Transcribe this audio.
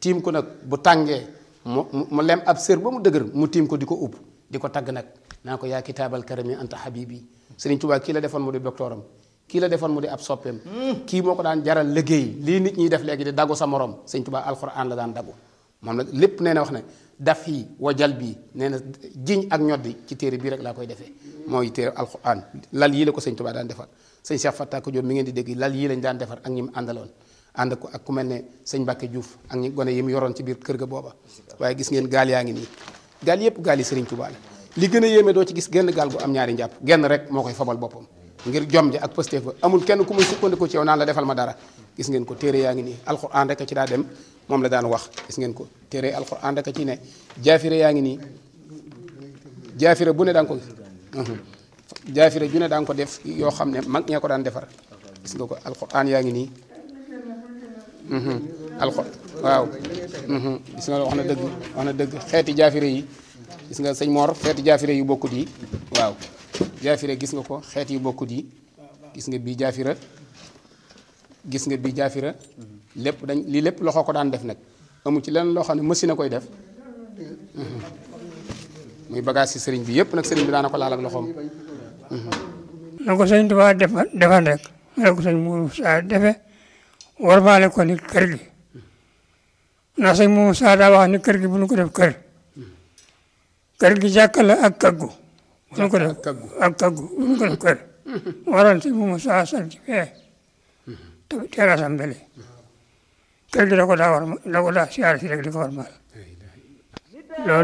tiim ko nag bu tàngee mu mu lem ab sër ba mu dëgër mu tiim ko di ko upp di ko tagg nag naa ko yaa kitaabal karami anta habibi Sëriñ Tuubaa kii la defoon mu di doctoram kii la defoon mu di ab soppeem kii moo ko daan jaral liggéey lii nit ñiy def léegi di dagu sa morom Sëriñ Tuubaa alxuraan la daan dagu moom nag lépp nee na wax ne daf yi wajal bii nee na jiñ ak ñoddi ci téere bii rek laa koy defee mooy téere alxuraan lal yii la ko Sëriñ Tuubaa daan defar sëñ Cheikh Fatta ko Diop mi ngeen di dégg lal yii lañ daan defar ak ñi mu àndaloon ànd ko ak ku mel ne sëñ Mbàkke Diouf ak ñi gone yi mu yoroon ci biir kër ga booba waaye gis ngeen gaal yaa ngi nii gaal yëpp gaal yi Sëriñ Tuubaa la li gën a yéeme doo ci gis genn gaal gu am ñaari njàpp genn rek moo koy fabal boppam ngir jom ja ak pësteef ba amul kenn ku muy sukkandiku ci yow naan la defal ma dara gis ngeen ko téere yaa ngi nii alxuraan rek a ci daa dem moom la daan wax gis ngeen ko téere alxuraan rek a ci ne jaafire yaa ngi nii jaafire bu ne daan ko gis jaafire ju ne daan ko def yoo xam ne mag ñee ko daan defar gis nga ko alxuraan yaa ngi nii alxo waaw gis nga wax na dëgg wax na dëgg xeeti jaafire yi gis nga sëñ Mor xeeti jaafire yu bokkut yi waaw jaafire gis nga ko xeet yu bokkut yi gis nga bii jaafira gis nga bii jaafira lépp dañ lii lépp loxo ko daan def nag amu ci lenn loo xam ne machine a koy def muy bagage ci sëriñ bi yëpp nag sëriñ bi daana ko laal ak loxoom na ko sëñ Tuubaa defal defal rek na ko sëñ Moussa defe warmaale ko ni kër gi ndax sëñ Moussa daa wax ni kër gi bu nu ko def kër kër gi jàkka la ak kaggu bu nu ko def ak kaggu bu nu ko def kër waral sëñ Moussa sant fee te terasam bele kër gi da ko daa war da ko daa siyaar si rek di ko warmaal loolu